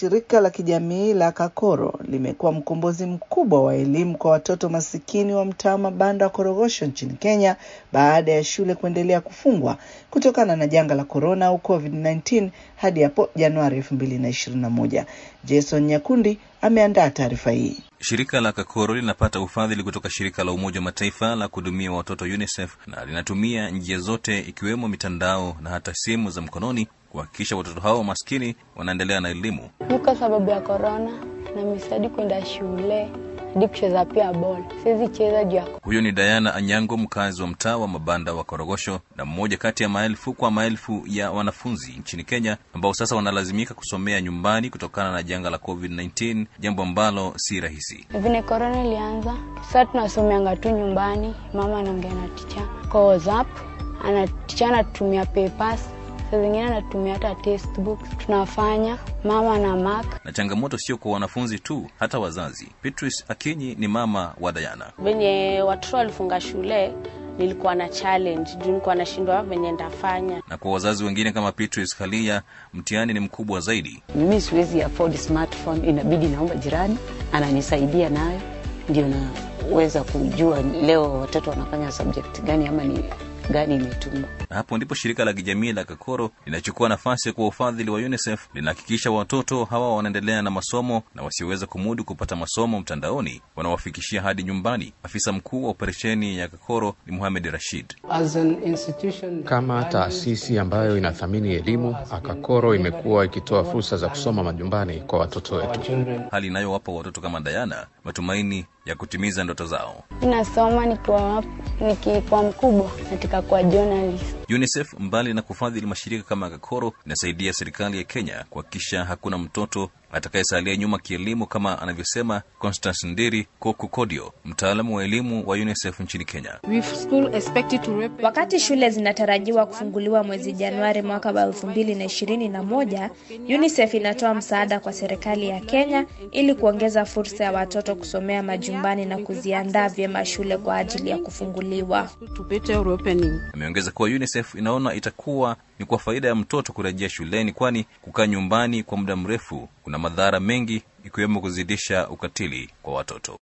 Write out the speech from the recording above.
shirika la kijamii la Kakoro limekuwa mkombozi mkubwa wa elimu kwa watoto masikini wa mtaa mabanda wa Korogosho nchini Kenya baada ya shule kuendelea kufungwa kutokana na janga la korona au COVID-19 hadi hapo Januari 2021. Jason Nyakundi ameandaa taarifa hii. Shirika la Kakoro linapata ufadhili kutoka shirika la Umoja wa Mataifa la kuhudumia watoto UNICEF na linatumia njia zote ikiwemo mitandao na hata simu za mkononi kuhakikisha watoto hao maskini wanaendelea na elimu. Ni kwa sababu ya korona na misadi kwenda shule hadi kucheza pia bol, siwezi cheza juu ya Huyo ni Diana Anyango, mkazi wa mtaa wa mabanda wa Korogosho na mmoja kati ya maelfu kwa maelfu ya wanafunzi nchini Kenya ambao sasa wanalazimika kusomea nyumbani kutokana na janga la COVID-19, jambo ambalo si rahisi. vile korona ilianza. Sasa tunasomeanga tu nyumbani, mama anaongea na ticha kwa WhatsApp, ana ticha anatumia papers, saa zingine anatumia hata textbook, tunafanya mama na mark Na changamoto sio kwa wanafunzi tu, hata wazazi. Beatrice Akinyi ni mama wa Diana. venye watoto walifunga shule nilikuwa na challenge juu nilikuwa nashindwa venye ndafanya Na kwa wazazi wengine kama Beatrice Kalia, mtihani ni mkubwa zaidi. mimi siwezi afford smartphone, inabidi naomba jirani ananisaidia nayo, ndio naweza kujua leo watoto wanafanya subject gani ama ni gani imetumwa. Na hapo ndipo shirika la kijamii la Kakoro linachukua nafasi kwa ufadhili wa UNICEF, linahakikisha watoto hawa wanaendelea na masomo na wasioweza kumudu kupata masomo mtandaoni wanawafikishia hadi nyumbani. Afisa mkuu wa operesheni ya Kakoro ni Mohamed Rashid. As an institution Kama taasisi ambayo inathamini elimu, Akakoro imekuwa ikitoa fursa za kusoma majumbani kwa watoto wetu. children hali inayowapa watoto kama Diana matumaini ya kutimiza ndoto zao. Ninasoma nikiwa nikikuwa mkubwa, nataka kuwa journalist. UNICEF mbali na kufadhili mashirika kama Kakoro, inasaidia serikali ya Kenya kuhakikisha hakuna mtoto atakayesalia nyuma kielimu, kama anavyosema Constance Ndiri Kokukodio, mtaalamu wa elimu wa UNICEF nchini Kenya. Wakati shule zinatarajiwa kufunguliwa mwezi Januari mwaka wa elfu mbili na ishirini na moja, UNICEF inatoa msaada kwa serikali ya Kenya ili kuongeza fursa ya watoto kusomea majumbani na kuziandaa vyema shule kwa ajili ya kufunguliwa. Ameongeza kuwa UNICEF inaona itakuwa ni kwa faida ya mtoto kurejea shuleni, kwani kukaa nyumbani kwa muda mrefu kuna madhara mengi, ikiwemo kuzidisha ukatili kwa watoto.